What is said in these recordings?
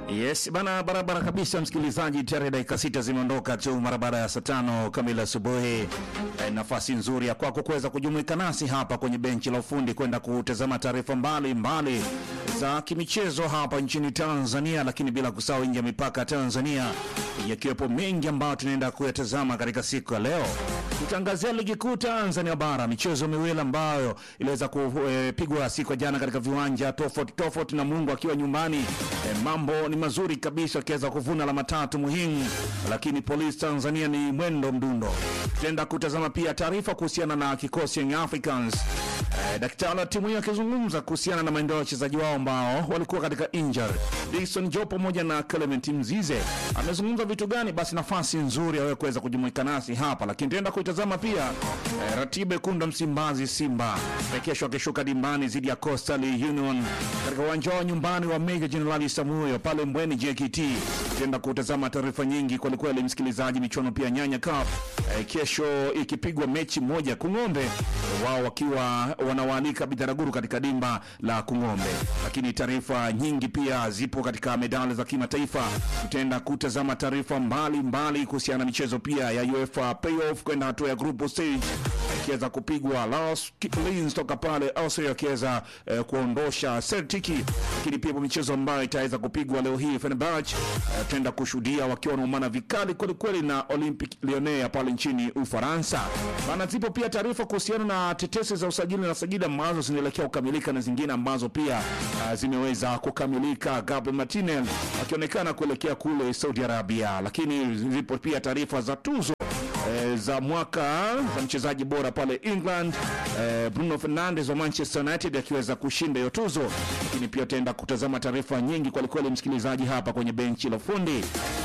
Yes bana, barabara kabisa msikilizaji, tayari dakika sita zimeondoka tu mara baada ya saa tano kamili asubuhi. E, nafasi nzuri ya kwako kuweza kujumuika nasi hapa kwenye benchi la ufundi kwenda kutazama taarifa mbalimbali za kimichezo hapa nchini Tanzania, lakini bila kusahau nje ya mipaka ya Tanzania, yakiwepo mengi ambayo tunaenda kuyatazama katika siku ya leo. Tutangazia ligi kuu Tanzania bara, michezo miwili ambayo iliweza kupigwa siku ya jana katika viwanja tofauti tofauti, na Mungu akiwa nyumbani. E, mambo ni mazuri kabisa, akiweza kuvuna alama tatu muhimu, lakini Police Tanzania ni mwendo mdundo. Tutaenda kutazama pia taarifa kuhusiana na kikosi Young Africans. E, daktari wa timu hiyo akizungumza kuhusiana na maendeleo ya wachezaji wao ambao walikuwa katika injury. Dickson Joe pamoja na Clement Mzize amezungumza vitu gani? Basi nafasi nzuri ya wewe kuweza kujumuika nasi hapa, lakini tutaenda kuitazama pia e, ratiba ikunda Msimbazi Simba kesho akishuka dimbani dhidi ya Coastal Union katika uwanja wa nyumbani wa Meja Jenerali Samuyo pale Mbweni JKT. Tutaenda kutazama taarifa nyingi kwelikweli, msikilizaji. Michuano pia Nyanya Cup e, kesho ikipigwa mechi moja Kung'ombe, wao wakiwa wanawaalika Bitaraguru katika dimba la Kung'ombe, lakini taarifa nyingi pia zipo katika medali za kimataifa. Tutaenda kutazama taarifa mbalimbali kuhusiana na michezo pia ya UEFA playoff kwenda hatua ya group stage ikiweza kupigwa Las Linz toka pale Austria akiweza eh, kuondosha Celtic, lakini pia michezo ambayo itaweza kupigwa leo hii Fenerbahce eh, tutaenda kushuhudia wakiwa wanaumana vikali kweli kweli na Olympic Lyonnais pale nchini Ufaransa. Maana zipo pia taarifa kuhusiana na tetesi za usajili na sajili ambazo zinaelekea kukamilika na zingine ambazo pia uh, zimeweza kukamilika, Gabriel Martinez akionekana kuelekea kule Saudi Arabia, lakini zipo pia taarifa za tuzo E, za mwaka za mchezaji bora pale England e, Bruno Fernandes wa Manchester United akiweza kushinda hiyo tuzo, lakini pia utaenda kutazama taarifa nyingi kwelikweli, msikilizaji, hapa kwenye benchi la ufundi.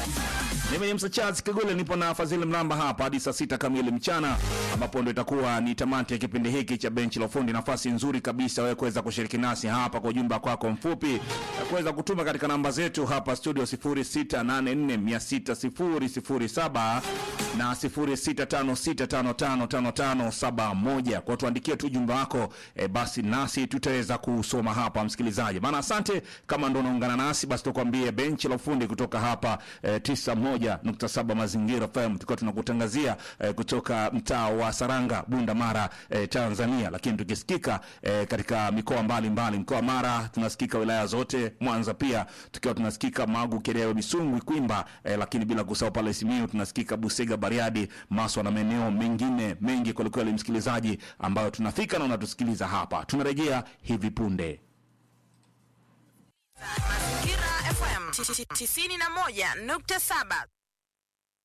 Mimi ni Msa Charles Kagule, nipo na Fadhili Mlamba hapa hadi saa sita kamili mchana, ambapo ndo itakuwa ni tamati ya kipindi hiki cha benchi la ufundi. Nafasi nzuri kabisa wewe kuweza kushiriki nasi hapa kwa ujumbe kwako mfupi na kuweza kutuma katika namba zetu hapa studio 0684600007 na 0656555571 kwa tuandikie tu ujumbe wako e, basi nasi tutaweza kusoma hapa msikilizaji. Maana asante kama ndo unaungana nasi, basi tukwambie benchi la ufundi kutoka hapa e, 91.7 Mazingira FM tukiwa tunakutangazia e, kutoka mtaa wa Saranga, Bunda Mara, e, Tanzania, lakini tukisikika e, katika mikoa mbalimbali. Mkoa wa Mara tunasikika wilaya zote, Mwanza pia tukiwa tunasikika Magu, Kerewe, Misungwi, Kwimba, e, lakini bila kusahau pale Simiyu tunasikika Busega, Bariadi, Maswa na maeneo mengine mengi kwelikweli, msikilizaji, ambayo tunafika na unatusikiliza hapa. Tunarejea hivi punde. Mazingira FM 91.7